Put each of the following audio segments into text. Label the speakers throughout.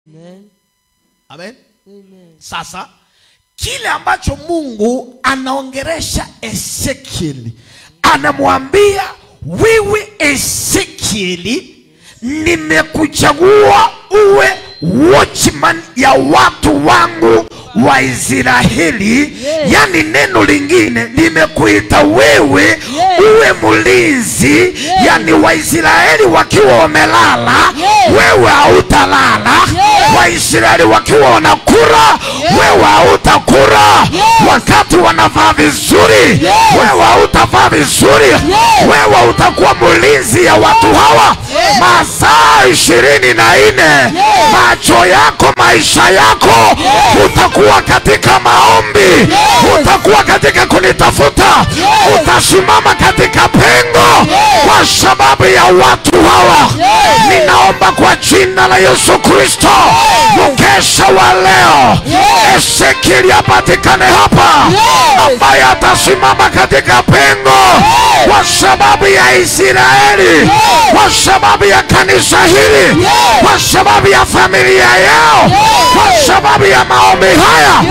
Speaker 1: Amen.
Speaker 2: amen
Speaker 1: Amen.
Speaker 2: sasa kile ambacho mungu anaongeresha ezekieli anamwambia wewe ezekieli nimekuchagua uwe watchman ya watu wangu wa israeli
Speaker 1: Yes.
Speaker 2: yani neno lingine nimekuita wewe uwe mlinzi yani waisraeli wakiwa wamelala
Speaker 1: Yes.
Speaker 2: wewe hautalala
Speaker 1: Yes.
Speaker 2: waisraeli wakiwa wanakura wewe hautakura wakati wanavaa vizuri wewe hautavaa vizuri wewe utakuwa mlinzi ya watu hawa masaa ishirini na nne macho yako maisha yako utakuwa katika maombi utakuwa katika kunitafuta utasimama katika pengo kwa sababu ya watu hawa ninaomba kwa jina la yesu kristo mkesha wa leo ezekieli apatikane hapa ambaye atasimama katika pengo kwa sababu ya israeli kwa sababu ya kanisa hili kwa sababu ya familia yao kwa sababu ya maombi haya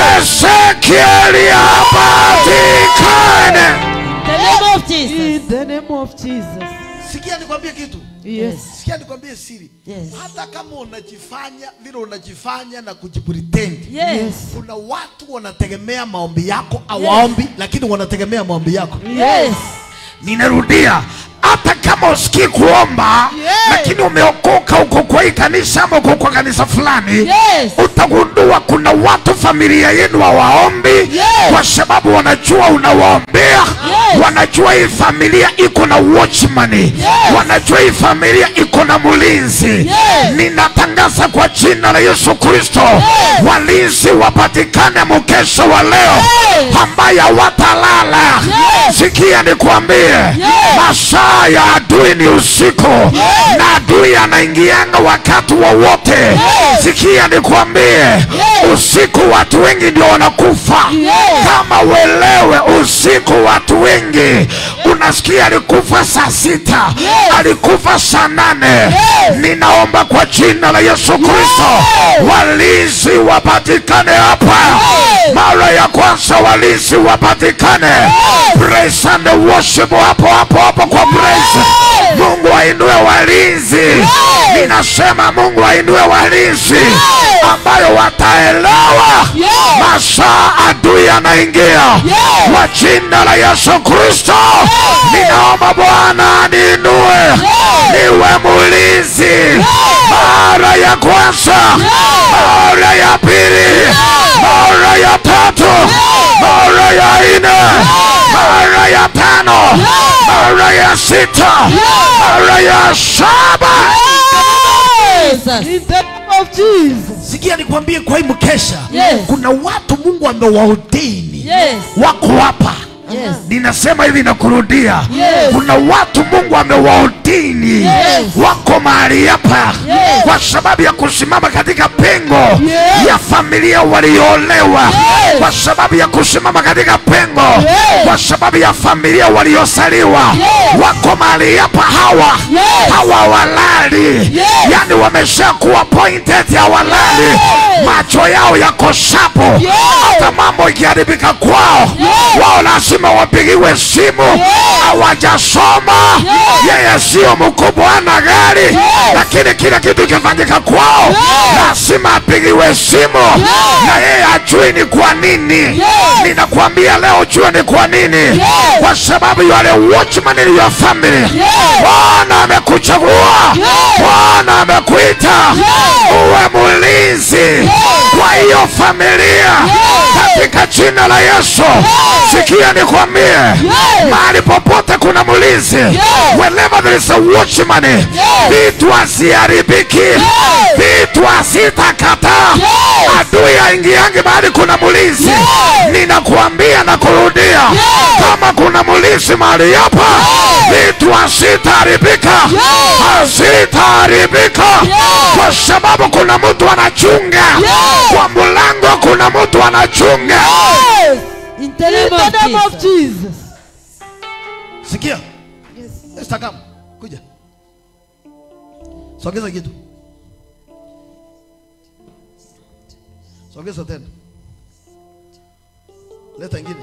Speaker 2: ezekieli apatikane
Speaker 1: The name of Jesus.
Speaker 3: In the name of Jesus.
Speaker 2: sikia nikwambie kitu
Speaker 3: Yes.
Speaker 2: sikia nikwambie siri
Speaker 1: Yes.
Speaker 2: hata kama unajifanya vile unajifanya na kujipretend
Speaker 1: Yes.
Speaker 2: kuna watu wanategemea maombi yako awaombi lakini wanategemea maombi yako
Speaker 1: Yes.
Speaker 2: ninarudia hata kama usikii kuomba
Speaker 3: Yes.
Speaker 2: lakini umeokoka uko kwa hii kanisa ama uko kwa kanisa fulani
Speaker 1: Yes.
Speaker 2: utagundua kuna watu familia yenu hawaombi
Speaker 1: Yes.
Speaker 2: kwa sababu wanajua unawaombea wanajua hii familia iko na watchman wanajua hii familia iko na mlinzi ninatangaza kwa jina la yesu kristo walinzi wapatikane mkesha wa leo ambaye hawatalala sikia nikwambie masaa ya adui ni usiku na adui anaingianga wakati wowote sikia nikwambie usiku watu wengi ndio wanakufa kama uelewe usiku watu wengi unasikia alikufa saa sita alikufa saa nane ninaomba kwa jina la yesu kristo walinzi wapatikane hapa mara ya kwanza walinzi wapatikane praise and worship hapo hapo hapo kwa praise mungu ainue walinzi ninasema mungu ainue walinzi ambayo wataelewa masaa adui anaingia kwa jina la yesu kristo ninaomba bwana niinue niwe mulinzi mara ya kwanza mara ya pili mara ya tatu mara ya nne mara ya tano mara ya sita mara ya saba
Speaker 1: Jesus.
Speaker 3: In the name of Jesus.
Speaker 2: sikia nikwambie kwa hii mkesha
Speaker 1: Yes.
Speaker 2: kuna watu mungu amewaudini
Speaker 1: Yes.
Speaker 2: wako hapa
Speaker 1: Yes.
Speaker 2: ninasema hivi na kurudia
Speaker 1: Yes.
Speaker 2: kuna watu mungu amewaudini
Speaker 1: Yes.
Speaker 2: wako mahali hapa
Speaker 1: Yes.
Speaker 2: kwa sababu ya kusimama katika pengo
Speaker 3: Yes.
Speaker 2: ya familia walioolewa
Speaker 1: Yes.
Speaker 2: kwa sababu ya kusimama katika pengo
Speaker 1: Yes.
Speaker 2: kwa sababu ya familia waliosaliwa
Speaker 1: Yes.
Speaker 2: wako mahali hapa hawa
Speaker 1: Yes.
Speaker 2: hawa walali
Speaker 1: Yes.
Speaker 2: yani wameshakuwa pointed ya walali
Speaker 1: Yes.
Speaker 2: macho yao yako shapo
Speaker 1: Yes.
Speaker 2: hata mambo ikiharibika kwao
Speaker 1: Yes.
Speaker 2: wao lazima wapigiwe simu hawajasoma yeye sio mkubwa ana gari lakini kila kitu kifanyika kwao lazima apigiwe simu na yeye ajui ni kwa nini ninakwambia leo jua ni kwa nini kwa sababu yale watchman in your family bwana amekuchagua bwana amekuita uwe mlinzi kwa hiyo familia katika jina la yesu sikia nikwambie mahali popote kuna mlinzi wherever there is a watchman vitu asiharibiki vitu asitakataa adui aingiangi mahali kuna mlinzi ninakuambia na kurudia kama kuna mlinzi mahali hapa vitu asitaharibika asitaharibika kwa sababu kuna mtu anachunga kwa mlango kuna mtu anachunga
Speaker 1: In the
Speaker 3: In
Speaker 1: name
Speaker 3: the name
Speaker 1: of
Speaker 3: of
Speaker 1: Jesus.
Speaker 3: Jesus.
Speaker 2: sikia Instagram kuja sogeza kitu
Speaker 4: sogeza tena leta ingine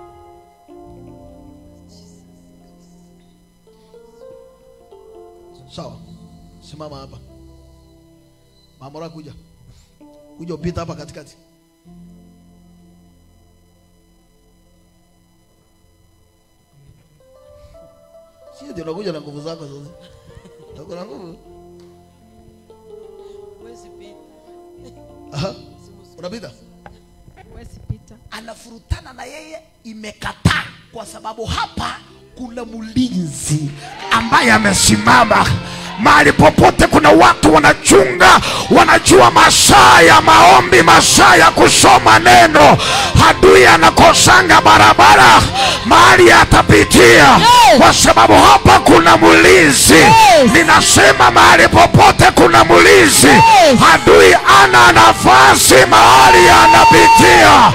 Speaker 4: sawa simama hapa mamora kuja kuja upita hapa katikati sio ndio unakuja na nguvu zako sasa uko na nguvu Aha. unapita
Speaker 2: anafurutana na yeye imekataa kwa sababu hapa kuna mlinzi ambaye amesimama mahali popote kuna watu wanachunga wanajua masaa ya maombi masaa ya kusoma neno adui anakosanga barabara mahali atapitia kwa sababu hapa kuna mlinzi ninasema mahali popote kuna mlinzi adui ana nafasi mahali anapitia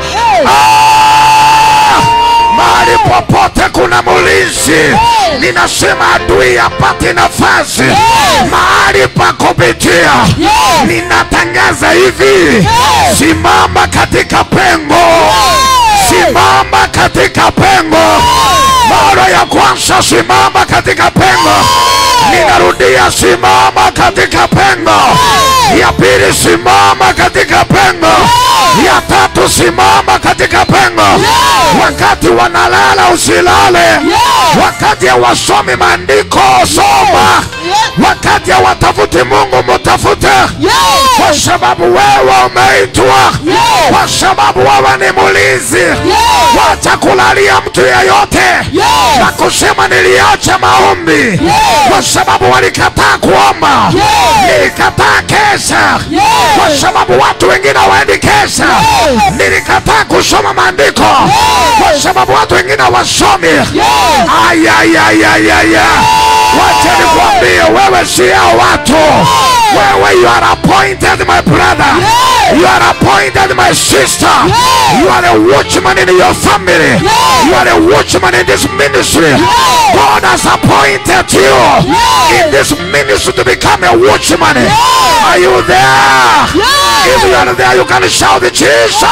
Speaker 2: Ah! mahali popote kuna mlinzi ninasema adui apate nafasi mahali pa kupitia ninatangaza hivi simama katika pengo simama katika pengo mara ya kwanza simama katika pengo ninarudia simama katika pengo ya pili simama katika pengo ya tatu simama katika pengo wakati wanalala usilale wakati hawasomi maandiko soma wakati hawatafuti mungu mutafute kwa sababu wewe umeitwa kwa sababu wewe ni mulinzi wacha kulalia mtu yeyote na kusema niliacha maombi kwa sababu walikataa kuomba nilikataa kesa kwa sababu watu wengine waendi kesa nilikataa kusoma maandiko kwa sababu watu wengine wasomi ayayayayaya wacha nikwambie wewe si hao watu wewe you are appointed my brother you are appointed my sister you are a watchman in your family you are a watchman in this ministry God has appointed you in this ministry to become a watchman are you there if you are there you can shout Jesus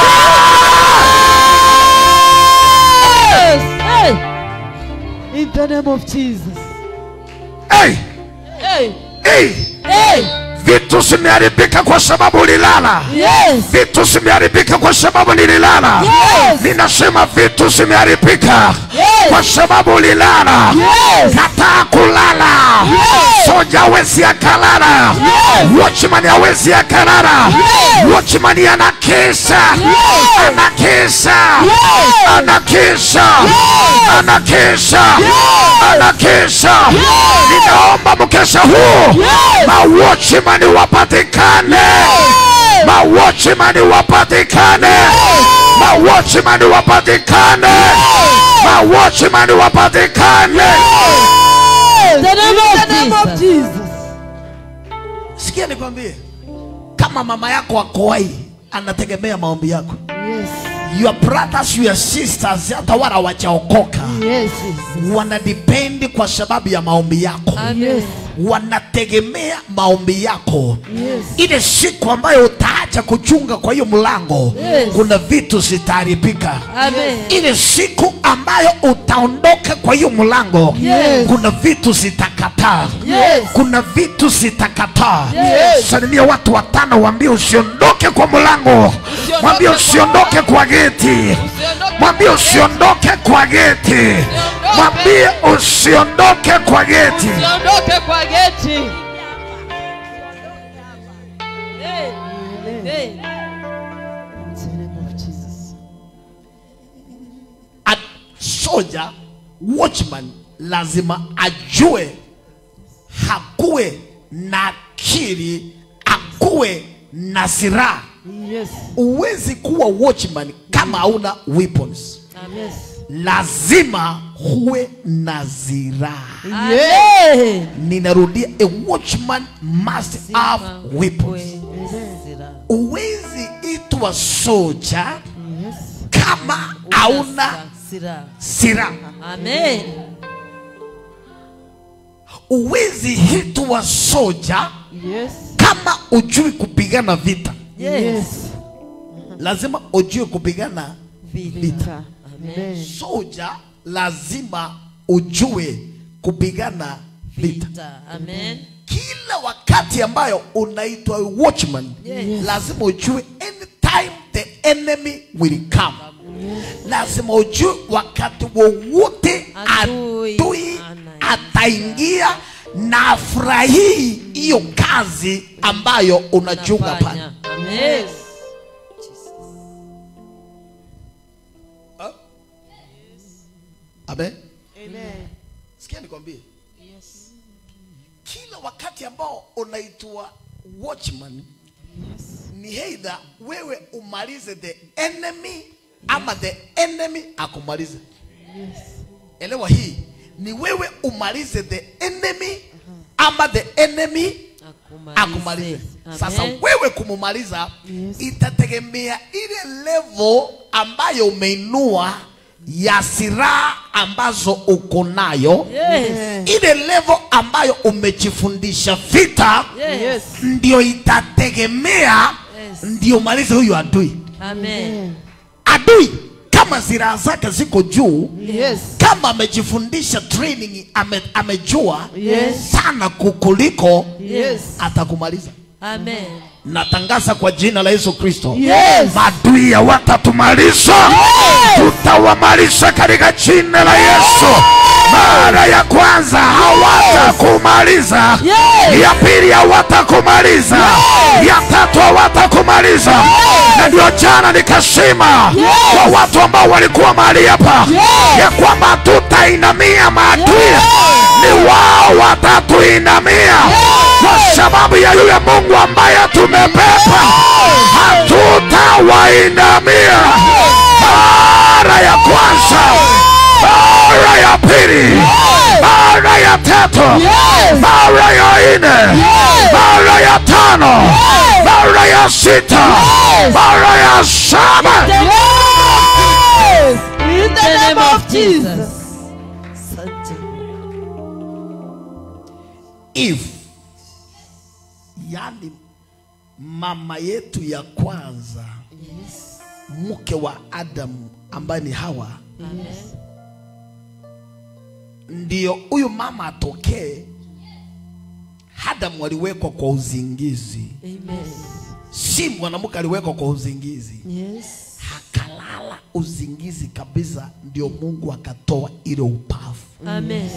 Speaker 3: In the name of Jesus.
Speaker 2: hey,
Speaker 1: Hey,
Speaker 2: hey.
Speaker 1: hey,
Speaker 2: vitu zimeharibika kwa sababu ulilala
Speaker 1: yes,
Speaker 2: vitu zimeharibika kwa sababu nililala
Speaker 1: Yes.
Speaker 2: ninasema vitu zimeharibika
Speaker 1: Yes.
Speaker 2: kwa sababu ulilala
Speaker 1: Yes.
Speaker 2: kataa kulala soja awezi akalala watchman awezi akalala watchman anakesha anakesha anakesha anakesha anakesha ninaomba mkesha huu mawatchman wapatikane mawatchman wapatikane mawatchman wapatikane mawatchman wapatikane
Speaker 1: the name
Speaker 3: In the name
Speaker 1: of
Speaker 3: of
Speaker 1: Jesus.
Speaker 3: Jesus.
Speaker 4: sikia nikwambie kama mama yako akowai anategemea maombi yako
Speaker 3: Yes.
Speaker 4: your brothers your sisters hata wala wachaokoka
Speaker 3: Yes.
Speaker 4: wanadependi kwa sababu ya maombi yako
Speaker 3: Yes.
Speaker 4: wanategemea maombi yako
Speaker 3: Yes.
Speaker 4: ile siku ambayo utaacha kuchunga kwa hiyo mlango
Speaker 1: Yes.
Speaker 4: kuna vitu zitaharibika
Speaker 1: Amen.
Speaker 4: ile siku ambayo utaondoka kwa hiyo mlango
Speaker 3: Yes.
Speaker 4: kuna vitu zitakataa
Speaker 1: Yes.
Speaker 4: kuna vitu zitakataa
Speaker 1: Yes.
Speaker 4: salimia watu watano waambie usiondoke kwa mlango mwambie usiondoke kwa geti mwambie usiondoke kwa geti mwambie usiondoke kwa geti
Speaker 1: Usiondoke kwa geti. Hey, hey.
Speaker 3: In the name of Jesus.
Speaker 4: A soja watchman lazima ajue hakuwe na akili akuwe na silaha
Speaker 3: Yes.
Speaker 4: huwezi kuwa watchman kama hauna weapons
Speaker 3: Yes.
Speaker 4: lazima huwe na ziraha
Speaker 1: Amen.
Speaker 4: ninarudia a watchman must have weapons huwezi itwa soja
Speaker 3: Yes.
Speaker 4: kama hauna
Speaker 1: Sira.
Speaker 4: silaha
Speaker 1: Amen.
Speaker 4: huwezi hitwa soja
Speaker 3: Yes.
Speaker 4: kama ujui kupigana vita
Speaker 1: Yes.
Speaker 5: lazima ujue kupigana
Speaker 1: Vita.
Speaker 3: Vita.
Speaker 1: Amen.
Speaker 3: Amen.
Speaker 5: soja lazima ujue kupigana vita
Speaker 1: Vita. Amen.
Speaker 5: kila wakati ambayo unaitwa watchman
Speaker 1: Yes.
Speaker 5: lazima ujue anytime the enemy will come lazima ujue wakati wowote
Speaker 1: Adui
Speaker 5: adui
Speaker 1: anaingia.
Speaker 5: ataingia na afurahii hiyo kazi ambayo unachunga pale
Speaker 1: Nafanya. Amen.
Speaker 5: amen
Speaker 3: Amen.
Speaker 5: sikia nikwambie kila wakati ambao unaitwa watchman ni heidha wewe umalize the enemy ama the enemy akumalize elewa hii ni wewe umalize the enemy ama the enemy akumalize sasa
Speaker 1: Amen.
Speaker 5: wewe kumumaliza
Speaker 3: Yes.
Speaker 5: itategemea ile level ambayo umeinua ya silaha ambazo uko nayo
Speaker 1: Yes.
Speaker 5: ile level ambayo umejifundisha vita
Speaker 1: Yes.
Speaker 5: ndio itategemea
Speaker 1: Yes.
Speaker 5: ndio malize huyu adui
Speaker 1: Amen.
Speaker 5: adui kama silaha zake ziko juu
Speaker 3: Yes.
Speaker 5: kama amejifundisha training ame, amejua
Speaker 3: Yes.
Speaker 5: sana kukuliko
Speaker 3: Yes.
Speaker 5: atakumaliza
Speaker 1: Amen.
Speaker 5: natangaza kwa jina la yesu kristo
Speaker 3: Yes.
Speaker 2: Maadui watatumaliza, tutawamaliza katika jina la Yesu. Mara ya kwanza hawatakumaliza, ya pili hawatakumaliza, ya tatu hawatakumaliza. Na ndio jana nikasema kwa watu ambao walikuwa mahali hapa ya kwamba tutainamia maadui, ni wao watatuinamia kwa sababu ya yule Mungu ambaye tumebeba, hatutawainamia. Mara ya kwanza, mara ya pili, mara ya tatu, mara ya nne, mara ya tano, mara ya sita, mara ya saba.
Speaker 3: Yes. In the name of Jesus.
Speaker 1: Asante.
Speaker 5: if yani mama yetu ya kwanza mke wa adamu ambaye ni hawa ndio huyu mama atokee adamu aliwekwa kwa uzingizi
Speaker 1: Amen.
Speaker 5: si mwanamke aliwekwa kwa uzingizi
Speaker 1: Yes.
Speaker 5: akalala uzingizi kabisa ndio mungu akatoa ile upavu
Speaker 1: Amen.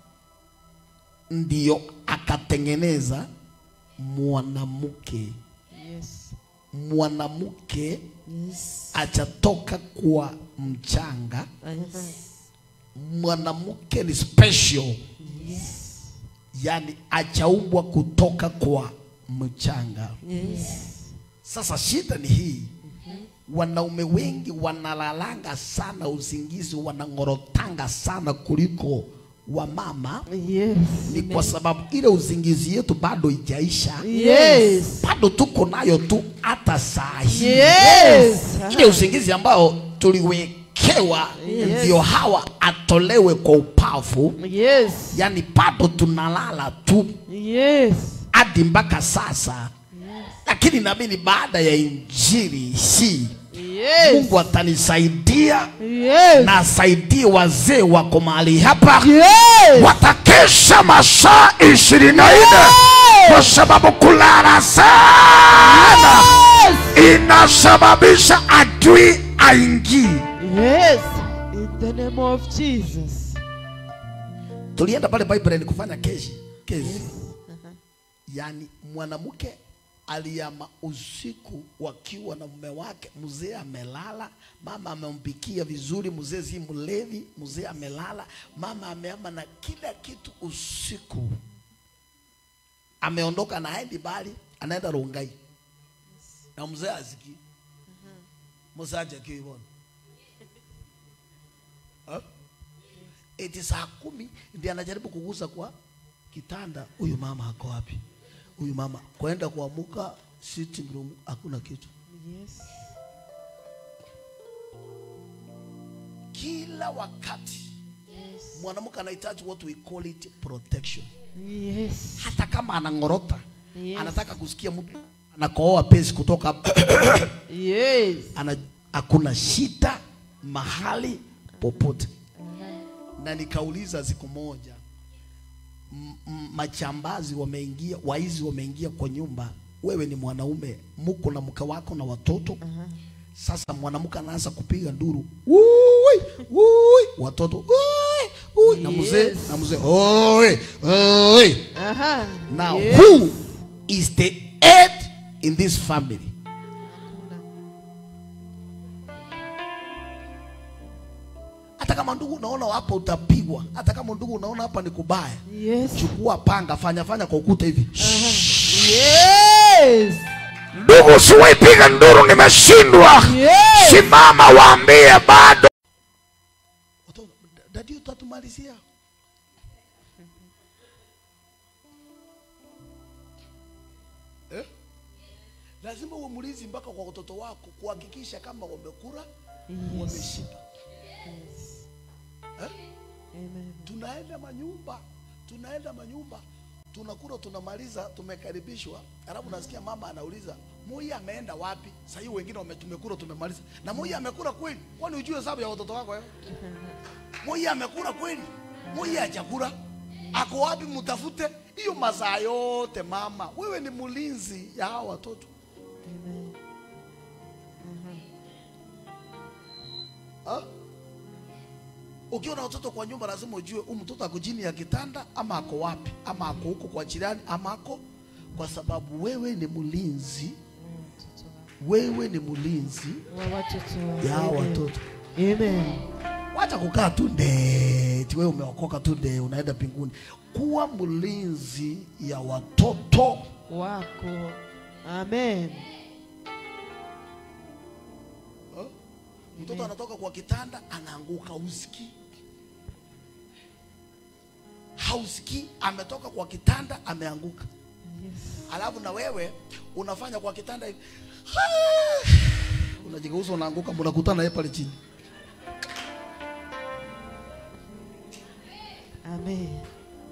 Speaker 5: ndio akatengeneza mwanamke
Speaker 3: Yes.
Speaker 5: mwanamke
Speaker 1: Yes.
Speaker 5: achatoka kwa mchanga
Speaker 1: Yes.
Speaker 5: mwanamke ni special yani achaumbwa kutoka kwa mchanga
Speaker 1: Yes.
Speaker 5: sasa shida ni hii wanaume wengi wanalalanga sana usingizi wanangorotanga sana kuliko wamama
Speaker 3: Yes.
Speaker 5: ni kwa sababu ile uzingizi yetu bado ijaisha
Speaker 3: Yes.
Speaker 5: bado tuko nayo tu hata saa hii
Speaker 3: Yes.
Speaker 5: ile usingizi ambao tuliwekewa
Speaker 3: Yes.
Speaker 5: ndio hawa atolewe kwa upavu
Speaker 3: Yes.
Speaker 5: yani bado tunalala tu
Speaker 3: Yes.
Speaker 5: hadi mpaka sasa lakini naamini baada ya injili hii
Speaker 3: Yes.
Speaker 5: mungu atanisaidia
Speaker 3: Yes.
Speaker 5: na asaidie wazee wako mahali hapa
Speaker 3: Yes.
Speaker 2: watakesha masaa ishirini na nne kwa sababu kulala sana inasababisha adui aingie.
Speaker 3: Yes. In the name of Jesus.
Speaker 5: tulienda pale Pipeline kufanya kesi kesi yani mwanamke aliama usiku wakiwa na mume wake mzee amelala mama amempikia vizuri mzee si mlevi mzee amelala mama ameama na kila kitu usiku ameondoka na haendi bali anaenda Rongai na mzee asikii mzee hajakii hivyo Ha? eti saa kumi ndiye anajaribu kugusa kwa kitanda. Huyu mama ako wapi? Huyu mama kwenda kuamuka sitting room, hakuna kitu.
Speaker 3: Yes.
Speaker 5: Kila wakati mwanamke anahitaji what we call it protection.
Speaker 3: Yes.
Speaker 5: Hata kama anang'orota
Speaker 3: Yes.
Speaker 5: anataka kusikia mtu anakooa pesi kutoka
Speaker 3: Yes.
Speaker 5: ana hakuna shida mahali popote na nikauliza siku moja m- m- machambazi wameingia waizi wameingia kwa nyumba wewe ni mwanaume muko na mke wako na watoto sasa mwanamke anaanza kupiga nduru Ui, ui, watoto ui, ui, na mzee
Speaker 3: Yes.
Speaker 5: na mzee oi, oi.
Speaker 3: Aha.
Speaker 5: now
Speaker 3: Yes.
Speaker 5: who is the head in this family hata kama ndugu unaona hapa utapigwa hata kama ndugu unaona hapa ni kubaya
Speaker 3: Yes.
Speaker 5: chukua panga fanya fanya kwa ukuta hivi
Speaker 3: Yes.
Speaker 2: ndugu usiwaipiga nduru nimeshindwa
Speaker 3: Yes.
Speaker 2: simama waambie bado
Speaker 5: Watoto, dadi utatumalizia eh? lazima uwe mlinzi mpaka kwa watoto wako kuhakikisha kama wamekula wameshiba eh?
Speaker 3: Amen.
Speaker 5: tunaenda manyumba tunaenda manyumba tunakula tunamaliza tumekaribishwa alafu nasikia mama anauliza Moi ameenda wapi sasa hiyo wengine wame- tumekula tumemaliza na Moi amekula kweli kwani ujue hesabu ya watoto wako wewe Moi amekula kweli Moi hajakula ako wapi mtafute hiyo masaa yote mama wewe ni mlinzi ya hao watoto
Speaker 3: Amen.
Speaker 5: Ha? Ukiwa na watoto kwa nyumba lazima ujue huyu mtoto ako chini ya kitanda ama ako wapi, ama ako huko kwa jirani ama ako, kwa sababu wewe ni mlinzi, wewe ni mlinzi
Speaker 3: Wa watoto.
Speaker 5: ya hao
Speaker 3: Amen.
Speaker 5: watoto.
Speaker 3: Amen.
Speaker 5: Wacha kukaa tu ndeti, wewe umeokoka tu nde unaenda mbinguni. Kuwa mlinzi ya watoto.
Speaker 3: Wako. Amen.
Speaker 5: Ha? Mtoto anatoka kwa kitanda anaanguka, usikii hausikii, ametoka kwa kitanda ameanguka.
Speaker 3: Yes.
Speaker 5: alafu na wewe unafanya kwa kitanda hivi unajigeuza unaanguka mnakutana naye pale chini
Speaker 3: Amen.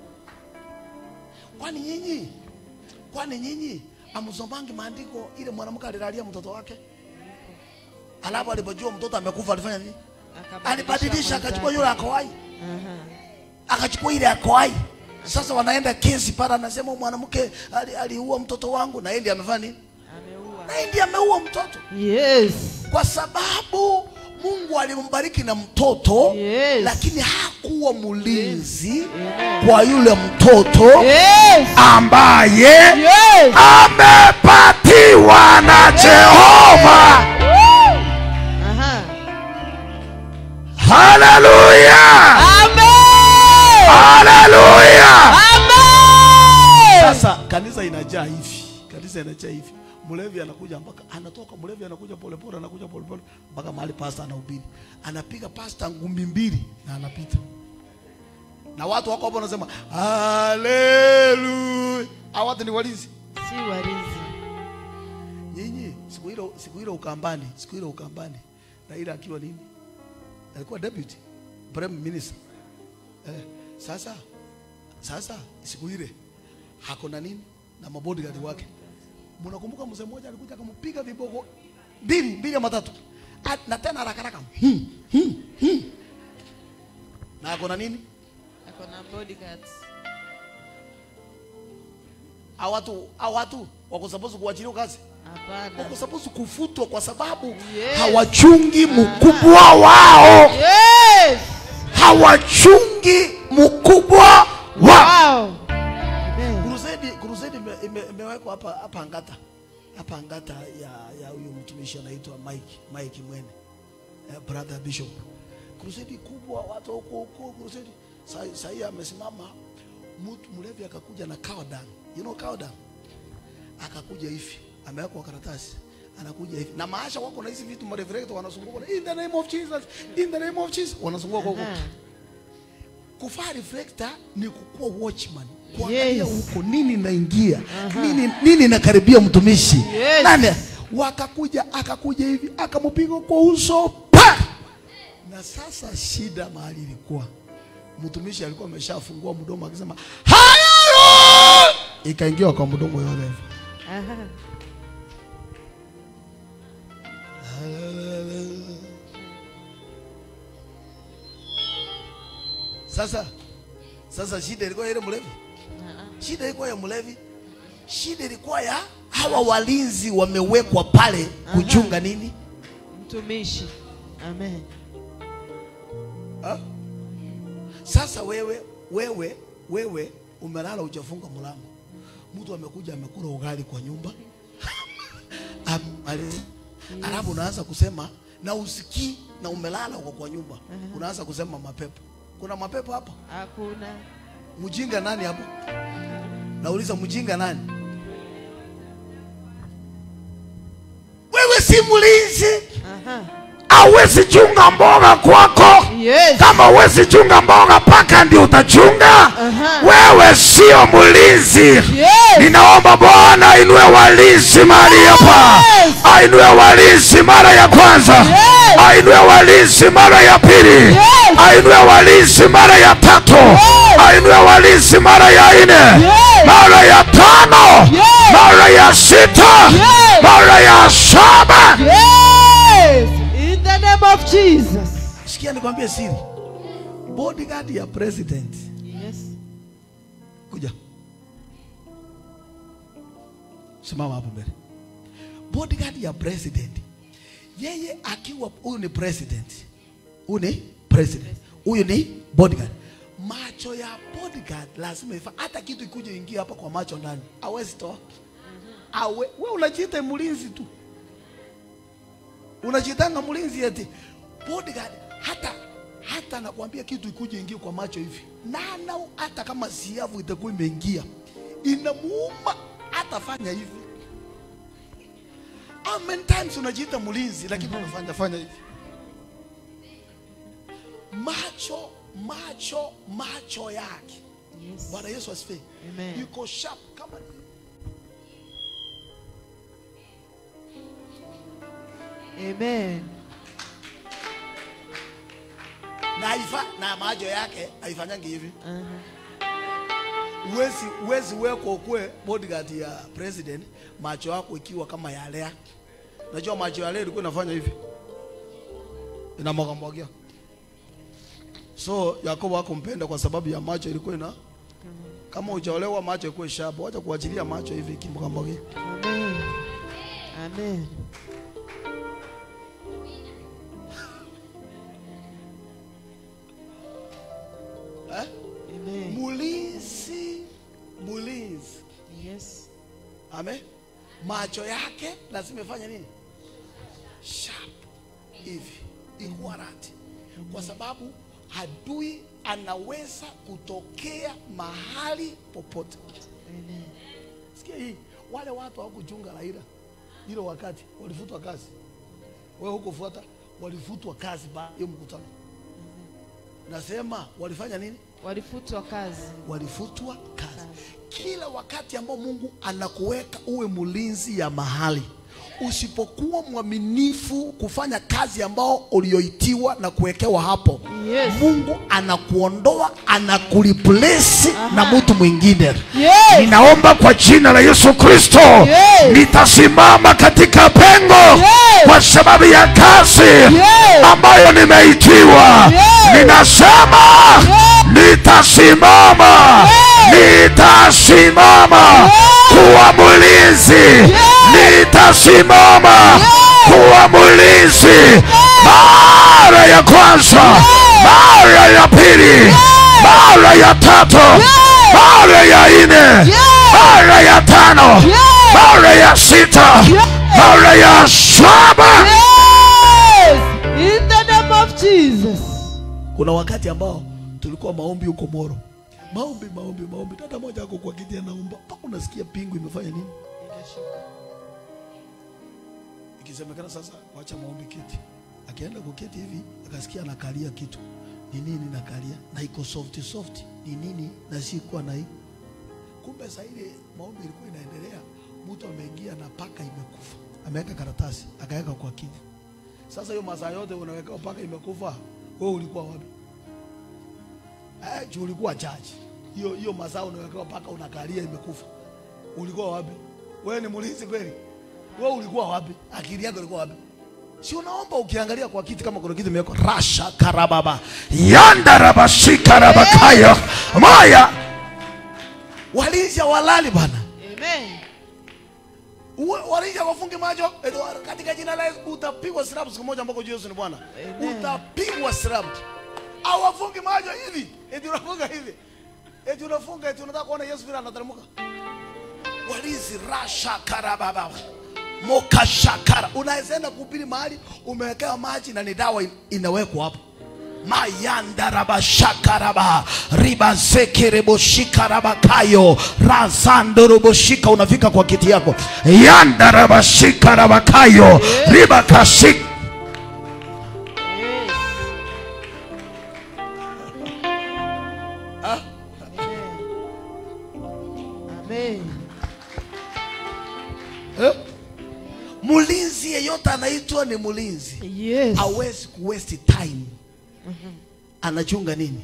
Speaker 5: kwani nyinyi kwani nyinyi amsomangi maandiko ile mwanamke alilalia mtoto wake alafu alipojua mtoto amekufa alifanya nini alibadilisha akachukua yule akoai
Speaker 3: Aha.
Speaker 5: akachukua ile akoai sasa wanaenda kesi pale anasema huyu mwanamke ali- aliua mtoto wangu na yeye ndiye amefanya nini
Speaker 3: Ameua.
Speaker 5: na yeye ndiye ameua mtoto
Speaker 3: Yes.
Speaker 5: kwa sababu Mungu alimbariki na mtoto
Speaker 3: Yes.
Speaker 5: lakini hakuwa mlinzi
Speaker 3: Amen.
Speaker 5: kwa yule mtoto
Speaker 3: Yes.
Speaker 2: ambaye
Speaker 3: Yes.
Speaker 2: amepatiwa na Jehova.
Speaker 3: Aha.
Speaker 2: Haleluya,
Speaker 3: Amen.
Speaker 2: haleluya.
Speaker 3: Amen.
Speaker 5: sasa kanisa inajaa hivi kanisa inajaa hivi mlevi anakuja mpaka anatoka mlevi anakuja polepole anakuja polepole mpaka mahali pasta anahubiri anapiga pasta ngumi mbili na anapita na watu wako hapo wanasema haleluya hao watu ni walinzi
Speaker 3: Si warizi.
Speaker 5: nyinyi siku hilo siku hilo ukambani siku hilo ukambani Raila akiwa nini alikuwa deputy prime minister eh, sasa sasa siku ile hakuna nini na mabodyguard wake mnakumbuka mzee mmoja alikuja akampiga viboko mbili mbili ama tatu Ah, na tena haraka haraka hmm, hmm, hmm. na akona nini
Speaker 3: Ako na bodyguards.
Speaker 5: hao watu hao watu wako supposed kuachiliwa kazi
Speaker 3: Hapana.
Speaker 5: wako supposed kufutwa kwa sababu
Speaker 3: Yes.
Speaker 5: hawachungi mkubwa
Speaker 2: Mkubwa wao
Speaker 3: Yes.
Speaker 2: hawachungi mkubwa wao.
Speaker 3: Wow. Amen.
Speaker 5: Crusade crusade ime- ime- imewekwa hapa hapa Angata. Hapa Angata ya ya huyu mtumishi anaitwa Mike Mike Mwene. Eh, brother bishop. Crusade kubwa watu huko huko crusade. Sasa sasa amesimama mtu mlevi akakuja na cowdown. You know cowdown? Akakuja hivi. Amewekwa karatasi. Anakuja hivi. Na maasha wako na hizi vitu mareverend wanazunguka in the name of Jesus. In the name of Jesus wanazunguka huko.
Speaker 3: Aha.
Speaker 5: Kuvaa reflector ni kukuwa watchman, kuangalia
Speaker 3: Yes.
Speaker 5: huko nini naingia, nini nini nakaribia mtumishi
Speaker 3: Yes.
Speaker 5: nani. Wakakuja akakuja hivi akampiga kwa uso pa, na sasa shida mahali ilikuwa mtumishi alikuwa ameshafungua mdomo akisema haleluya, ikaingia kwa mdomo yule.
Speaker 3: Aha.
Speaker 5: Sasa sasa shida ilikuwa ile mlevi, shida ilikuwa ya mlevi, shida ilikuwa ya hawa walinzi wamewekwa pale kuchunga nini?
Speaker 3: Mtumishi. Amen.
Speaker 5: Ha? Sasa wewe wewe wewe umelala hujafunga mlango, mtu amekuja amekula ugali kwa nyumba Am- ale- alafu unaanza kusema na usikii na umelala uko kwa nyumba, unaanza kusema mapepo. Kuna mapepo hapa?
Speaker 3: Hakuna.
Speaker 5: Mjinga nani hapo? Nauliza mjinga nani? Wewe si mlinzi,
Speaker 3: Aha.
Speaker 2: hawezi chunga mboga kwako
Speaker 3: Yes.
Speaker 2: kama huwezi chunga mboga paka ndio utachunga
Speaker 3: Aha.
Speaker 2: wewe sio mlinzi
Speaker 3: Yes.
Speaker 2: ninaomba bwana ainue walinzi mahali hapa
Speaker 3: Yes.
Speaker 2: ainue walinzi mara ya kwanza
Speaker 3: Yes.
Speaker 2: ainue walinzi mara ya pili
Speaker 3: Yes.
Speaker 2: ainue walinzi mara ya tatu ainue walinzi mara ya nne
Speaker 3: Yes.
Speaker 2: mara ya tano
Speaker 3: Yes.
Speaker 2: mara ya sita
Speaker 3: Yes.
Speaker 2: mara ya saba
Speaker 3: Yes. In the name of Jesus.
Speaker 5: sikia nikwambie siri. Bodyguard ya president
Speaker 3: Yes.
Speaker 5: kuja, simama hapo mbele. Bodyguard ya president, yeye akiwa huyu ni president, huyu ni president, huyu ni bodyguard. Macho ya bodyguard lazima ifa, hata kitu ikuje ingia hapa kwa macho ndani, hawezi toa. Awe, we unajiita mlinzi tu, unajitanga mlinzi eti bodyguard. Hata hata nakwambia kitu ikuje ingie kwa macho hivi, nana hata kama siavu itakuwa imeingia, inamuuma, atafanya hivi. How many times unajiita mlinzi lakini unafanya fanya hivi? Macho macho macho yake
Speaker 3: Yes.
Speaker 5: Bwana Yesu asifiwe.
Speaker 3: Amen.
Speaker 5: Yuko sharp kama
Speaker 3: Amen.
Speaker 5: na haifa, na macho yake haifanyangi hivi.
Speaker 3: Aha.
Speaker 5: Uwezi uwezi weko ukue bodyguard ya president, macho yako ikiwa kama ya Lea. Najua macho ya Lea ilikuwa inafanya hivi, inamwaga mwagia. So Yakobo hakumpenda kwa sababu ya macho ilikuwa ina kama hujaolewa macho ikuwe sharp, wacha kuachilia macho hivi kimwaga mwagia.
Speaker 3: Amen. Amen.
Speaker 5: Eh?
Speaker 3: Amen.
Speaker 5: Mulinzi, mulinzi.
Speaker 3: Yes.
Speaker 5: Amen. Macho yake lazima ifanye nini? Sharp hivi, ikuarati, kwa sababu adui anaweza kutokea mahali popote.
Speaker 3: Amen.
Speaker 5: Sikia hii, wale watu hawakuchunga Raila hilo wakati walifutwa kazi, wewe hukufuata, walifutwa kazi baada ya hiyo mkutano. Nasema walifanya nini?
Speaker 3: Walifutwa kazi.
Speaker 5: walifutwa kazi. Kila wakati ambao Mungu anakuweka uwe mlinzi ya mahali, usipokuwa mwaminifu kufanya kazi ambao ulioitiwa na kuwekewa hapo,
Speaker 3: Yes.
Speaker 5: Mungu anakuondoa anakureplace na mtu mwingine.
Speaker 3: Yes.
Speaker 2: ninaomba kwa jina la yesu kristo
Speaker 3: Yes.
Speaker 2: nitasimama katika pengo
Speaker 3: Yes.
Speaker 2: kwa sababu ya kazi
Speaker 3: Yes.
Speaker 2: ambayo nimeitiwa
Speaker 3: Yes.
Speaker 2: ninasema nitasimama nitasimama kuwa mlinzi nitasimama kuwa mlinzi mara ya kwanza mara ya pili mara ya tatu mara ya nne mara ya tano mara ya sita mara ya saba
Speaker 3: Yes. In the name of Jesus.
Speaker 5: Kuna wakati ambao tulikuwa maombi huko Moro, maombi maombi maombi, dada moja ako kwa kiti anaomba mpaka unasikia pingu imefanya nini, ikisemekana sasa, wacha maombi kiti. Akienda kuketi hivi, akasikia anakalia kitu, ni nini nakalia, na iko soft soft, ni nini, na si kuwa na hii. Kumbe saa ile maombi ilikuwa inaendelea, mtu ameingia na paka imekufa, ameweka karatasi akaweka kwa kiti. Sasa hiyo masaa yote unaweka paka imekufa, wewe ulikuwa wapi? Eh, juu ulikuwa jaji. Hiyo hiyo masaa unawekewa paka unakalia imekufa. Ulikuwa wapi? Wewe ni mlinzi kweli? Wewe ulikuwa wapi? Akili yako ilikuwa wapi? si unaomba ukiangalia kwa kiti kama kuna kitu imewekwa rasha karababa
Speaker 2: yandarabashikarabakayo maya
Speaker 5: walinzi walali bana
Speaker 3: Amen.
Speaker 5: Uwe- walinzi wafunge macho Edo, katika jina la Yesu utapigwa silabu siku moja ambako Yesu ni Bwana
Speaker 3: Amen.
Speaker 5: utapigwa silabu au wafunge macho hivi eti unafunga hivi eti unafunga eti unataka kuona Yesu vile anateremka walinzi rasha karababa mokashakara unaweza enda kuhubiri mahali umewekewa maji na ni dawa in- inawekwa hapo mayandarabashakaraba ribazekereboshikarabakayo razandoroboshika unafika kwa kiti yako
Speaker 2: yandarabashikarabakayo ribakashik
Speaker 3: Yes. Amen.
Speaker 5: eh? mlinzi yeyote anaitwa ni mlinzi
Speaker 3: Yes.
Speaker 5: hawezi kuwaste time anachunga nini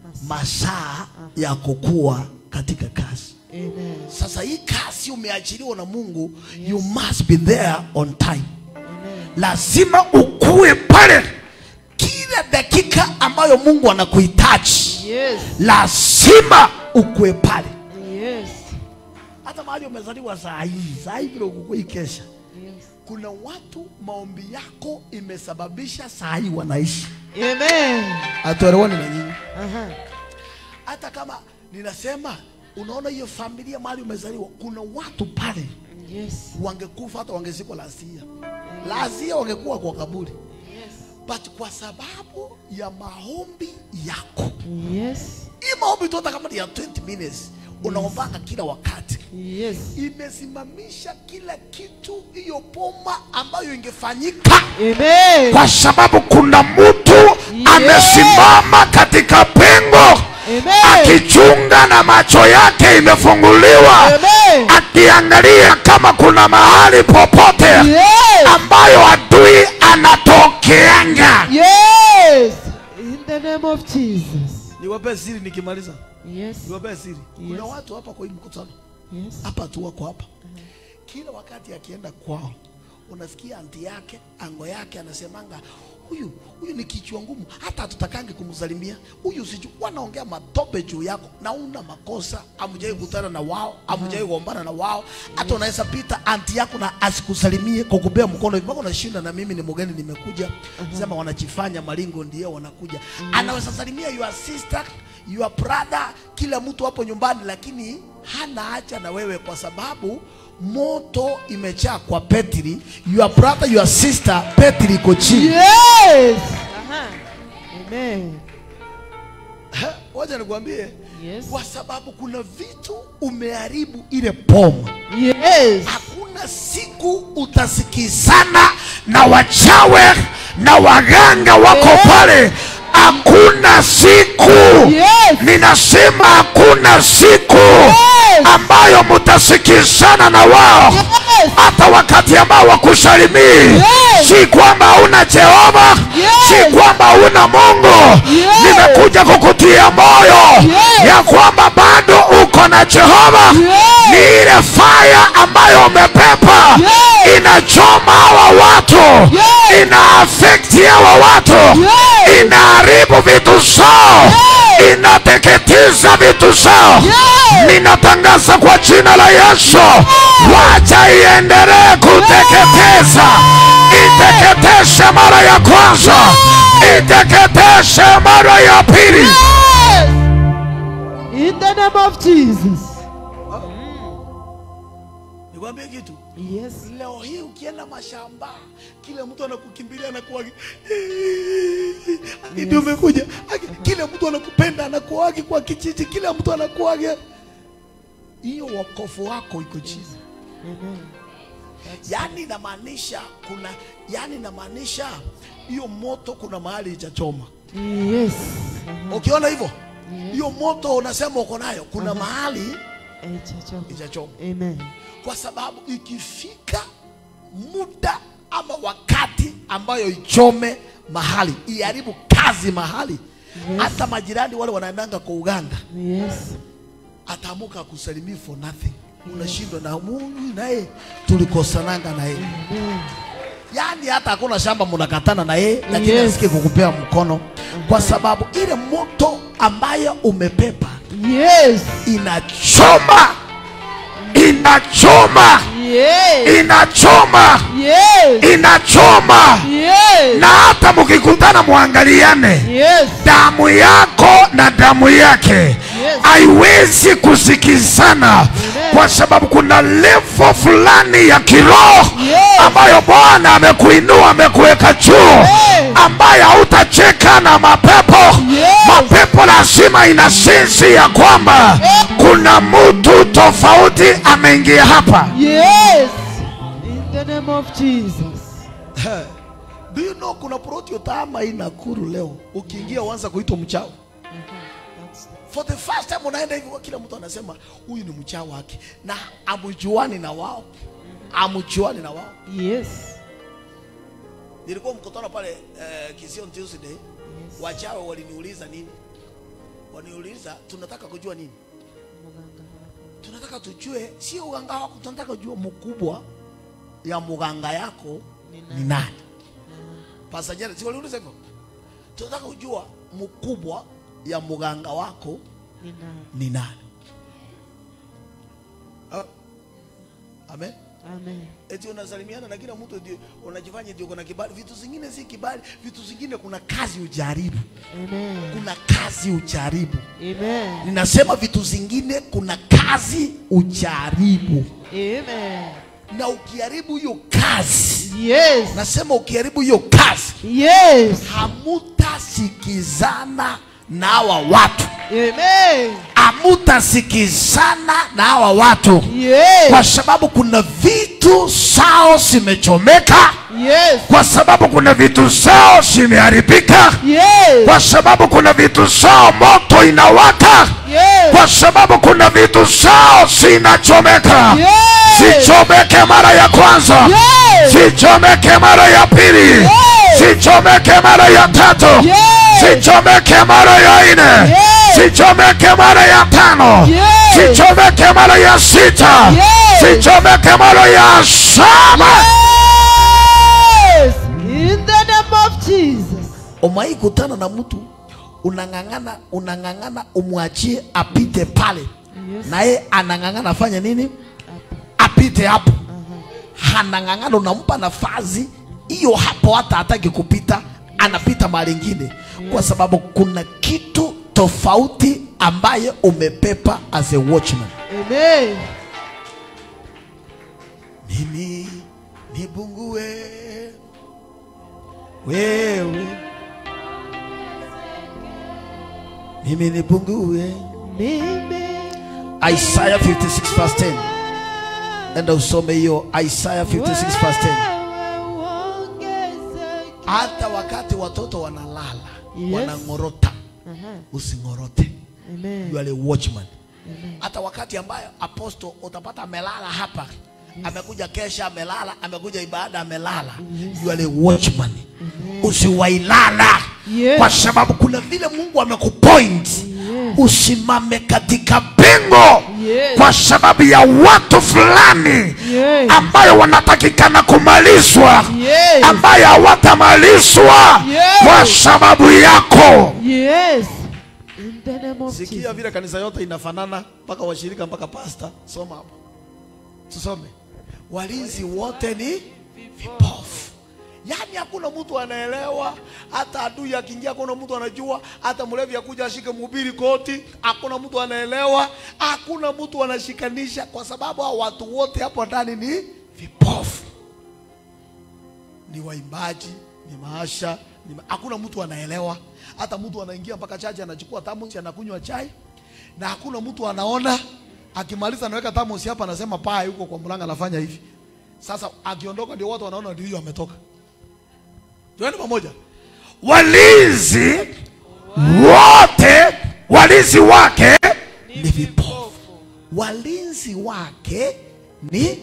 Speaker 5: masaa ya kukua katika kazi
Speaker 3: Amen.
Speaker 5: sasa hii kazi umeachiliwa na mungu you must be there on time
Speaker 3: Amen.
Speaker 2: lazima ukue pale
Speaker 5: kila dakika ambayo mungu anakuhitaji
Speaker 3: Yes.
Speaker 2: lazima
Speaker 5: ukue pale
Speaker 3: Yes.
Speaker 5: hata mahali umezaliwa saa hii saa hii vile ukukui kesha
Speaker 3: Yes.
Speaker 5: kuna watu maombi yako imesababisha saa hii wanaishi
Speaker 3: Amen.
Speaker 5: hatuelewani na nyinyi
Speaker 3: Aha.
Speaker 5: hata kama ninasema unaona hiyo familia mahali umezaliwa kuna watu pale
Speaker 3: Yes.
Speaker 5: wangekufa hata wangezikwa lazia lazia wangekuwa kwa kaburi
Speaker 3: Yes.
Speaker 5: but kwa sababu ya maombi yako
Speaker 3: Yes.
Speaker 5: hii maombi tu hata kama ni ya 20 minutes unaombanga kila wakati
Speaker 3: Yes.
Speaker 5: imesimamisha kila kitu hiyo boma ambayo ingefanyika
Speaker 3: Amen.
Speaker 2: kwa sababu kuna mtu amesimama katika pengo
Speaker 3: Amen.
Speaker 2: akichunga na macho yake imefunguliwa
Speaker 3: Amen.
Speaker 2: akiangalia kama kuna mahali popote
Speaker 3: Yes.
Speaker 2: ambayo adui anatokeanga
Speaker 3: Yes. In the name of Jesus.
Speaker 5: niwapee siri nikimaliza
Speaker 3: Yes.
Speaker 5: niwapee siri kuna
Speaker 3: Yes.
Speaker 5: watu hapa kwa hii mkutano
Speaker 3: Yes.
Speaker 5: hapa tu wako hapa kila wakati akienda kwao unasikia anti yake ango yake anasemanga huyu huyu ni kichwa ngumu hata hatutakangi kumsalimia huyu siju wanaongea matope juu yako na una makosa amjai kutana na wao amjai kuombana na wao hata unaweza pita anti yako na asikusalimie kwa kubea mkono hivi mpaka unashinda na mimi ni mgeni nimekuja sema wanajifanya malingo ndio wanakuja anaweza salimia your sister your brother kila mtu hapo nyumbani lakini hana haja na wewe kwa sababu moto imejaa kwa Petri your brother your sister Petri iko chini
Speaker 3: Yes. Aha. Amen.
Speaker 5: Ha, wacha nikwambie
Speaker 3: Yes.
Speaker 5: kwa sababu kuna vitu umeharibu ile poma
Speaker 3: Yes.
Speaker 5: hakuna siku utasikizana
Speaker 2: sana na wachawe na waganga wako pale hakuna siku
Speaker 3: Yes.
Speaker 2: ninasema hakuna siku ambayo mutasikizana na wao
Speaker 3: Yes.
Speaker 2: hata wakati ambao wakusalimii
Speaker 3: Yes.
Speaker 2: si kwamba una jehova
Speaker 3: Yes.
Speaker 2: si kwamba una mungu
Speaker 3: Yes.
Speaker 2: nimekuja kukutia moyo
Speaker 3: Yes.
Speaker 2: ya kwamba bado uko na jehova
Speaker 3: Yes.
Speaker 2: ni ile faya ambayo umepepa
Speaker 3: Yes.
Speaker 2: inachoma hawa watu
Speaker 3: Yes.
Speaker 2: ina afekti hawa watu
Speaker 3: Yes.
Speaker 2: inaharibu vitu zao
Speaker 3: Yes.
Speaker 2: inateketiza vitu zao
Speaker 3: Yes.
Speaker 2: ninatangaza kwa jina la yesu wacha iendelee kuteketeza iteketeshe mara ya kwanza iteketeshe mara ya pili
Speaker 3: Yes. In the name of Jesus.
Speaker 5: nikwambie kitu
Speaker 3: Yes.
Speaker 5: leo hii ukienda mashamba kila mtu anakukimbilia anakuwa ndio umekuja Aki- kila mtu anakupenda anakuagi kwa kijiji kila mtu anakuaga hiyo wokovu wako iko chini
Speaker 3: Amen.
Speaker 5: yaani inamaanisha kuna yaani inamaanisha hiyo moto kuna mahali itachoma
Speaker 3: Yes. Aha.
Speaker 5: ukiona hivyo hiyo moto unasema uko nayo kuna mahali
Speaker 3: Eh, chacho.
Speaker 5: itachoma
Speaker 3: Amen.
Speaker 5: kwa sababu ikifika muda ama wakati ambayo ichome mahali iharibu kazi mahali hata majirani wale wanaendanga kwa uganda
Speaker 3: Yes.
Speaker 5: ataamuka kusalimia for nothing unashindwa na huyu naye tulikosananga naye
Speaker 3: Amen.
Speaker 5: yaani yaani hata hakuna shamba mnakatana na yeye lakini
Speaker 3: Yes.
Speaker 5: asikie kukupea mkono kwa sababu ile moto ambayo umepepa
Speaker 3: Yes.
Speaker 2: inachoma inachoma
Speaker 3: Yes.
Speaker 2: inachoma
Speaker 3: Yes.
Speaker 2: inachoma
Speaker 3: Yes.
Speaker 2: na hata mkikutana mwangaliane
Speaker 3: Yes.
Speaker 2: damu yako na damu yake haiwezi kusikizana kwa sababu kuna levo fulani ya kiroho
Speaker 3: Yes.
Speaker 2: ambayo bwana amekuinua amekuweka juu ambayo hautacheka na mapepo
Speaker 3: Yes.
Speaker 2: mapepo lazima ina sensi ya kwamba kuna mtu tofauti ameingia hapa
Speaker 3: Yes. In the name of Jesus.
Speaker 5: do you know kuna proti utama hii Nakuru leo ukiingia uanza kuitwa mchawi for the first time unaenda hivi kila mtu anasema huyu ni mchawi wake na amjuani na wao amjuani na wao
Speaker 3: Yes.
Speaker 5: nilikuwa mkutano pale eh, Kision Tuesday wachawi waliniuliza nini waniuliza tunataka kujua nini tunataka tujue sio uganga wako tunataka kujua mkubwa ya muganga yako ni nani Pastor Jared si waliuliza hivyo tunataka kujua mkubwa ya muganga wako ni nani Ah, amen
Speaker 3: Amen.
Speaker 5: eti unasalimiana na kila mtu ndio unajifanya ndio kuna kibali. Vitu zingine si kibali, vitu zingine kuna kazi ujaribu,
Speaker 3: Amen.
Speaker 5: kuna kazi ujaribu.
Speaker 3: Amen.
Speaker 5: Ninasema vitu zingine kuna kazi ujaribu,
Speaker 3: Amen.
Speaker 5: na ukiharibu hiyo kazi,
Speaker 3: Yes.
Speaker 5: nasema ukiharibu hiyo kazi,
Speaker 3: Yes.
Speaker 5: hamutasikizana na hawa watu,
Speaker 3: Amen.
Speaker 5: hamutasikizana na hawa watu
Speaker 3: Yes.
Speaker 2: kwa sababu kuna vitu sao zimechomeka
Speaker 3: Yes.
Speaker 2: kwa sababu kuna vitu sao zimeharibika
Speaker 3: Yes.
Speaker 2: kwa sababu kuna vitu sao moto inawaka
Speaker 3: Yes.
Speaker 2: kwa sababu kuna vitu sao zinachomeka
Speaker 3: Yes.
Speaker 2: sichomeke mara ya kwanza
Speaker 3: Yes.
Speaker 2: sichomeke mara ya pili
Speaker 3: Yes.
Speaker 2: sichomeke mara ya tatu
Speaker 3: Yes.
Speaker 2: sichomeke mara ya nne
Speaker 3: Yes.
Speaker 2: sichomeke mara ya tano
Speaker 3: Yes.
Speaker 2: sichomeke mara ya sita
Speaker 3: Yes.
Speaker 2: sichomeke mara ya saba
Speaker 3: Yes. In the name of Jesus.
Speaker 5: Umai kutana na mtu unang'ang'ana, unang'ang'ana umwachie apite pale,
Speaker 3: Yes.
Speaker 5: naye anang'ang'ana afanye nini? Apite hapo. Anang'ang'ana, unampa nafasi hiyo hapo, hata hataki kupita, anapita mahali ingine, kwa sababu kuna kitu tofauti ambaye umepepa as a watchman.
Speaker 3: Amen.
Speaker 5: mimi nibungue wewe, mimi nibungue.
Speaker 3: Mimi.
Speaker 5: Isaiah 56 verse 10. Enda usome hiyo Isaiah 56 verse 10.
Speaker 3: Wewe uongezeke.
Speaker 5: Hata wakati watoto wanalala
Speaker 3: Yes.
Speaker 5: wanang'orota,
Speaker 3: Aha.
Speaker 5: using'orote.
Speaker 3: Amen.
Speaker 5: You are a watchman.
Speaker 3: Amen.
Speaker 5: hata wakati ambayo apostle utapata amelala hapa amekuja kesha amelala amekuja ibada amelala you are a watchman usiwailala
Speaker 3: Yes.
Speaker 2: kwa sababu
Speaker 5: kuna vile mungu amekupoint
Speaker 3: Yes.
Speaker 5: usimame katika
Speaker 2: bingo
Speaker 3: Yes.
Speaker 2: kwa sababu ya watu fulani
Speaker 3: Yes.
Speaker 2: ambayo wanatakikana kumalizwa
Speaker 3: Yes.
Speaker 2: ambayo hawatamalizwa
Speaker 3: Yes.
Speaker 2: kwa sababu yako
Speaker 3: Yes. In the name of
Speaker 5: sikia
Speaker 3: Jesus.
Speaker 5: vile kanisa yote inafanana mpaka washirika mpaka pasta soma hapo tusome walinzi wote ni vipofu yaani hakuna mtu anaelewa hata adui akiingia hakuna mtu anajua hata mlevi akuja ashike mhubiri koti hakuna mtu anaelewa hakuna mtu anashikanisha kwa sababu hao watu wote hapo ndani ni vipofu ni waimbaji ni maasha ni ma... hakuna mtu anaelewa hata mtu anaingia mpaka chaji anachukua thermos anakunywa chai na hakuna mtu anaona akimaliza anaweka thermos hapa anasema paa yuko kwa mlango anafanya hivi sasa akiondoka ndio watu wanaona ndio huyo ametoka tuende pamoja
Speaker 2: walinzi wote walinzi wake
Speaker 5: ni vipofu walinzi wake ni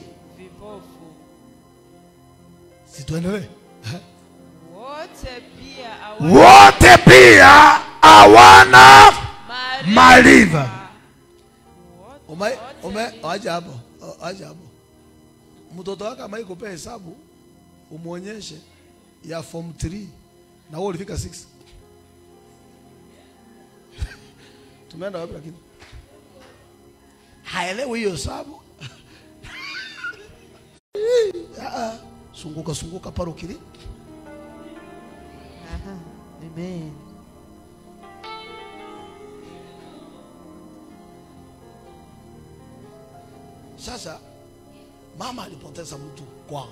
Speaker 5: situendelee
Speaker 6: wote pia hawana
Speaker 2: wote pia hawana maarifa
Speaker 5: ume ume acha hapo acha hapo mtoto wake amai kupea hesabu umwonyeshe ya form 3 na wewe ulifika 6 tumeenda wapi lakini haelewi hiyo hesabu Ah, ah. sunguka sunguka pale ukili
Speaker 3: Aha. Amen.
Speaker 5: Sasa mama alipoteza mtu kwao,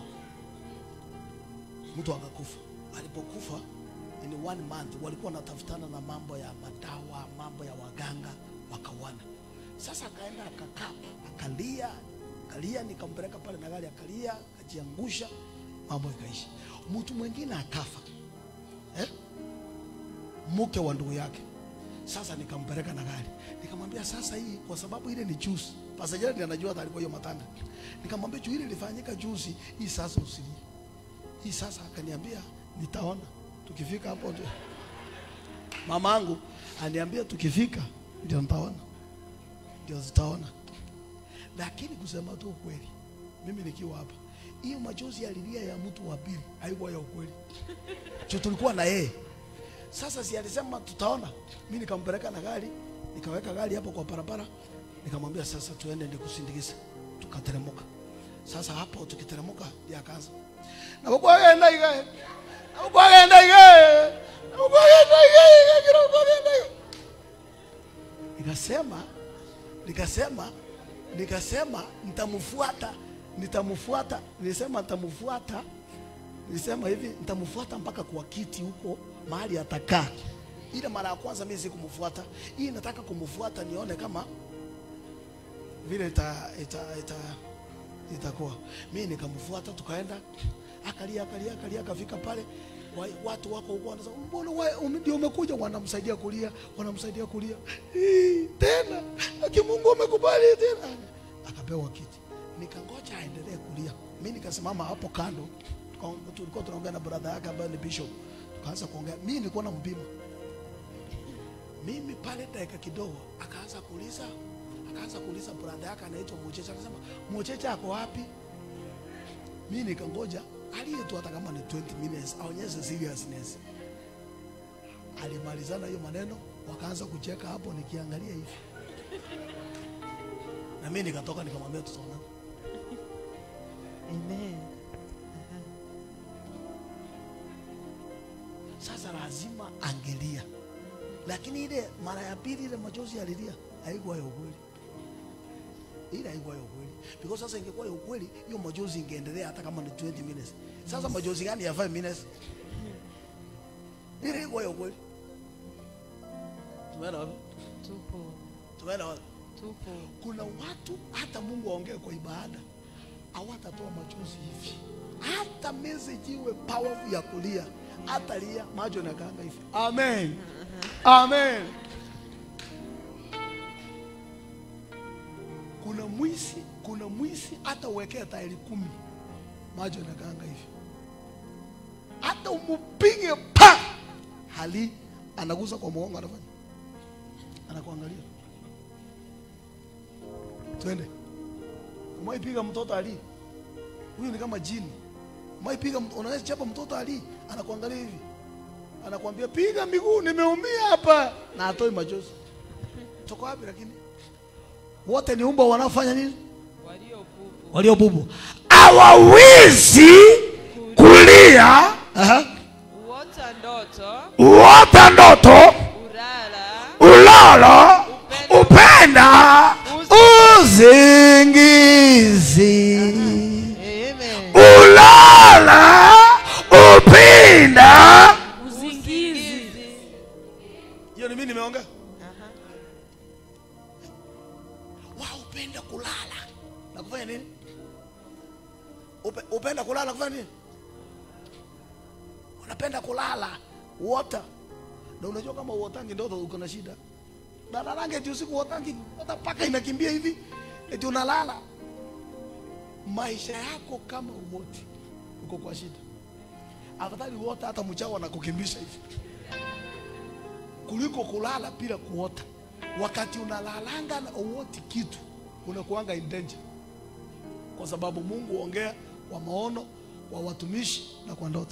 Speaker 5: mtu akakufa. Alipokufa in one month, walikuwa wanatafutana na mambo ya madawa, mambo ya waganga, wakawana. Sasa akaenda akakaa, akalia, akalia, nikampeleka pale na gari, akalia, akajiangusha, mambo ikaisha. Mtu mwingine akafa eh? mke wa ndugu yake. Sasa nikampeleka na gari, nikamwambia sasa, hii kwa sababu ile ni juzi, pasajeri ndiye anajua hata alikuwa hiyo matanga. Nikamwambia juu ile ilifanyika juzi, hii sasa usilie hii sasa. Akaniambia nitaona tukifika hapo ndio. Mamangu aniambia tukifika ndio nitaona, ndio zitaona. Lakini kusema tu ukweli, mimi nikiwa hapa, hiyo machozi yalilia ya mtu wa pili haikuwa ya ukweli, juu tulikuwa na yeye sasa si alisema tutaona. Mimi nikampeleka na gari, nikaweka gari hapo kwa barabara, nikamwambia sasa tuende nikusindikize. Tukateremka. Sasa hapo tukiteremka, ndiye akaanza na kwa genda ige na kwa genda ige na kwa genda ige kila kwa genda ige nikasema nikasema nikasema nitamfuata nitamfuata nilisema nitamfuata nilisema hivi nitamfuata mpaka kwa kiti huko mahali atakaa. Ile mara ya kwanza mimi sikumfuata, hii nataka kumfuata nione kama vile ita, ita, ita, itakuwa. Mimi nikamfuata, tukaenda, akalia akalia akalia, akafika pale wa- watu wako huko wanasema mbona wewe ume- ndio umekuja, wanamsaidia kulia, wanamsaidia kulia Hii, tena aki Mungu amekubali tena, akapewa kiti, nikangoja aendelee kulia. Mimi nikasimama hapo kando, tuka- tulikuwa tunaongea na brother yake ambaye ni bishop, tukaanza kuongea. Mimi nilikuwa na mpima mimi pale dakika kidogo, akaanza kuuliza akaanza kuuliza brother yake anaitwa Mochecha, akasema Mochecha ako wapi? Mimi nikangoja aliye tu hata kama ni 20 minutes aonyeshe seriousness. Alimalizana hiyo maneno, wakaanza kucheka hapo, nikiangalia hivi na mimi nikatoka nikamwambia tutaonana.
Speaker 3: Amen.
Speaker 5: Sasa lazima angelia, lakini ile mara ya pili ile machozi alilia haikuwa ya ukweli, ile haikuwa ya ukweli because sasa ingekuwa ya ukweli hiyo machozi ingeendelea hata kama ni 20 minutes. Sasa machozi gani ya 5 minutes? Ile ilikuwa ya ukweli. Tumeona wapi?
Speaker 6: Tupo,
Speaker 5: Tumeona wapi?
Speaker 6: tupo.
Speaker 5: Kuna watu hata Mungu aongee kwa ibada hawatatoa machozi hivi, hata message iwe powerful ya kulia, hata lia macho nakaanga hivi. Amen, amen. Kuna mwisi, kuna mwisi hata uwekea tairi kumi, macho nakaanga hivi, hata umupige pa hali anagusa kwa mgongo, anafanya anakuangalia twende. Umaipiga mtoto ali, huyu ni kama jini. Umaipiga, mt- unaweza chapa mtoto ali, anakuangalia hivi, anakuambia piga miguu, nimeumia hapa, na atoi machozi. Toka wapi? Lakini wote ni umbo wanaofanya nini?
Speaker 6: Waliopupu
Speaker 5: Waliobubu.
Speaker 2: hawawezi kulia
Speaker 5: Aha.
Speaker 6: uota ndoto,
Speaker 2: uota ndoto
Speaker 6: urara,
Speaker 2: ulalo upenda
Speaker 5: Uzingizi.
Speaker 3: Amen.
Speaker 2: ulala upenda
Speaker 6: usingizi.
Speaker 5: Hiyo ni mimi nimeongea. Wao upenda kulala na kufanya nini? Upe, upenda kulala na kufanya nini? Unapenda kulala uota, na unajua kama uotangi ndoto uko na shida. Dalalange eti usiku uotangi, hata paka inakimbia hivi, eti unalala. Maisha yako kama uoti, uko kwa shida. Afadhali uota hata mchao anakukimbisha hivi kuliko kulala bila kuota. Wakati unalalanga na uoti kitu, unakuanga in danger, kwa sababu Mungu ongea kwa maono, kwa watumishi na kwa ndoto.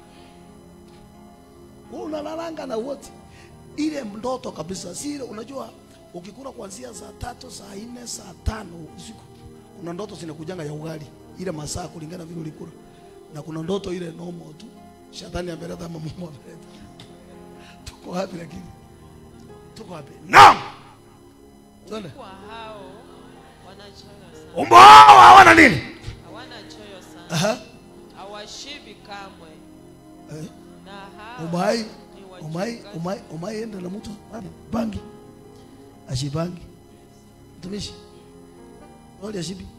Speaker 5: Wewe unalalanga na wote ile ndoto kabisa, si ile unajua, ukikula kuanzia saa tatu, saa nne, saa tano usiku, kuna ndoto zinakujanga ya ugali ile masaa kulingana vile ulikula, na kuna ndoto ile normal tu, shetani ameleta ama Mungu ameleta. Tuko wapi lakini? Tuko wapi?
Speaker 2: naam
Speaker 5: Twende.
Speaker 6: kwa hao wanachoyo sana
Speaker 2: umbo hao hawana nini
Speaker 6: hawana choyo sana
Speaker 5: Aha.
Speaker 6: hawashibi kamwe
Speaker 5: Eh.
Speaker 6: na hao
Speaker 5: umai
Speaker 6: ni
Speaker 5: umai
Speaker 6: wachungaji.
Speaker 5: umai umai enda na mtu wapi? bangi ashibangi mtumishi wali ashibi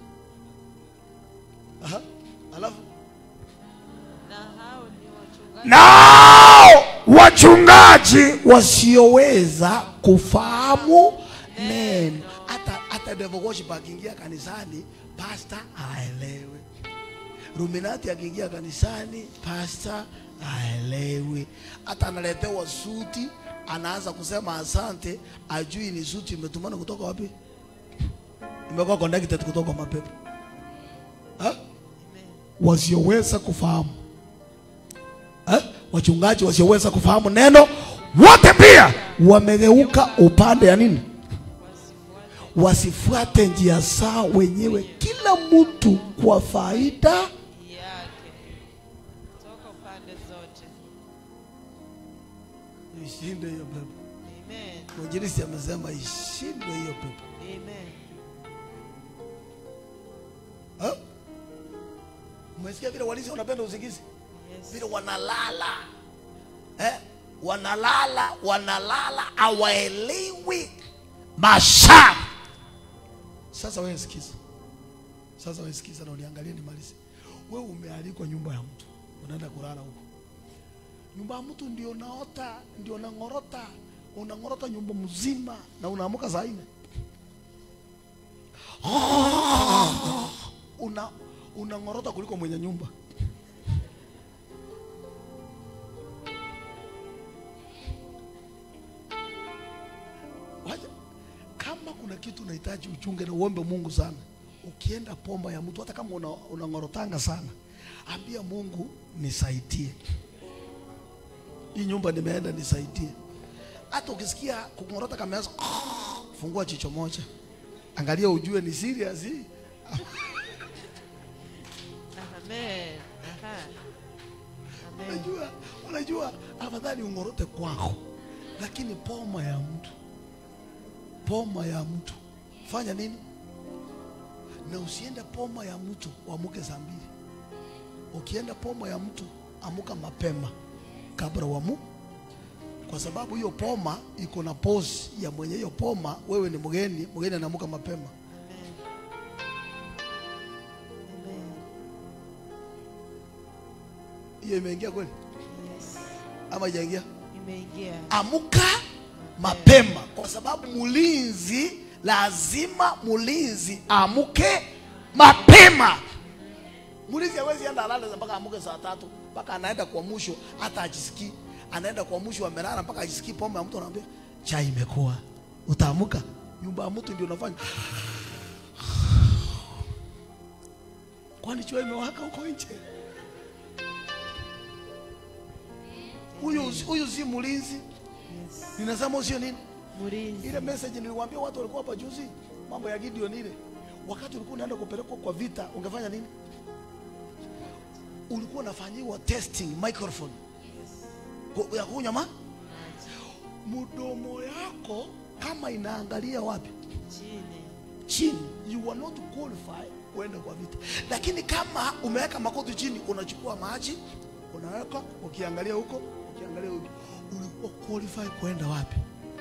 Speaker 5: aha alafu
Speaker 6: na hao ni wachungaji
Speaker 2: nao wachungaji
Speaker 5: wasioweza kufahamu neno hata hata devil worship akiingia kanisani pasta aelewe ruminati akiingia kanisani pasta aelewe hata analetewa suti anaanza kusema asante ajui ni suti imetumana kutoka wapi imekuwa connected kutoka mapepo ha? wasioweza kufahamu ha? wachungaji wasioweza kufahamu neno
Speaker 2: wote pia
Speaker 5: wamegeuka upande ya nini wasifuate njia zao wenyewe kila mtu kwa faida
Speaker 6: yake toka pande zote
Speaker 5: ishinde hiyo pepo
Speaker 6: amen
Speaker 5: mwinjilisi amesema ishinde hiyo pepo
Speaker 6: amen
Speaker 5: Ha? umesikia vile walisi wanapenda usingizi
Speaker 6: yes
Speaker 5: vile wanalala eh? wanalala wanalala hawaelewi
Speaker 2: masaa
Speaker 5: Sasa wewe sikiza, sasa wewe sikiza na uniangalie nimalize. Wewe umealikwa nyumba ya mtu, unaenda kulala huko. Nyumba ya mtu ndio naota, ndio nang'orota, unang'orota nyumba mzima na unaamka saa nne una unang'orota kuliko mwenye nyumba. Wacha, kama kuna kitu unahitaji uchunge na uombe Mungu sana, ukienda pomba ya mtu, hata kama una- unang'orotanga sana, ambia Mungu nisaidie, hii nyumba nimeenda, nisaidie. Hata ukisikia kung'orota kameanza, fungua jicho moja, angalia, ujue ni serious hii.
Speaker 6: amen aha amen
Speaker 5: Unajua, unajua afadhali ung'orote kwako, lakini poma ya mtu, poma ya mtu, fanya nini? Na usiende poma ya mtu uamuke saa mbili. Ukienda poma ya mtu amuka mapema kabla wamu, kwa sababu hiyo poma iko na pose ya mwenye hiyo poma. Wewe ni mgeni, mgeni anamuka mapema.
Speaker 6: amen
Speaker 5: Hiyo imeingia kweli
Speaker 6: yes
Speaker 5: ama haijaingia?
Speaker 6: imeingia
Speaker 5: amuka mapema, kwa sababu mulinzi lazima mulinzi amuke mapema. Mulinzi hawezi enda alale mpaka amuke saa tatu mpaka anaenda kwa mwisho, hata ajisikii. Anaenda kwa mwisho amelala mpaka ajisikii pombe ya mtu, anaambia chai imekuwa, utaamuka. Nyumba ya mtu ndio unafanya kwani chua imewaka huko nje? Huyu huyu si mulinzi.
Speaker 6: yes
Speaker 5: Ninasema usio nini?
Speaker 6: mulinzi
Speaker 5: Ile message niliwaambia watu walikuwa hapa juzi, mambo ya Gideon ile. Wakati ulikuwa unaenda kupelekwa kwa vita, ungefanya nini? Ulikuwa unafanyiwa testing microphone Ku- ya kunywa ma mdomo yako kama inaangalia wapi
Speaker 6: chini
Speaker 5: chini, you are not qualified kuenda kwa vita. Lakini kama umeweka makoti chini, unachukua maji unaweka, ukiangalia huko, ukiangalia huko, ulikuwa qualified kuenda wapi?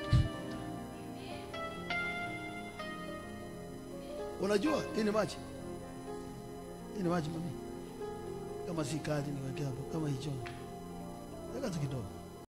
Speaker 5: Unajua hii ni maji, hii ni maji mami, kama si kadi niweke hapo, kama hicho, weka tu kidogo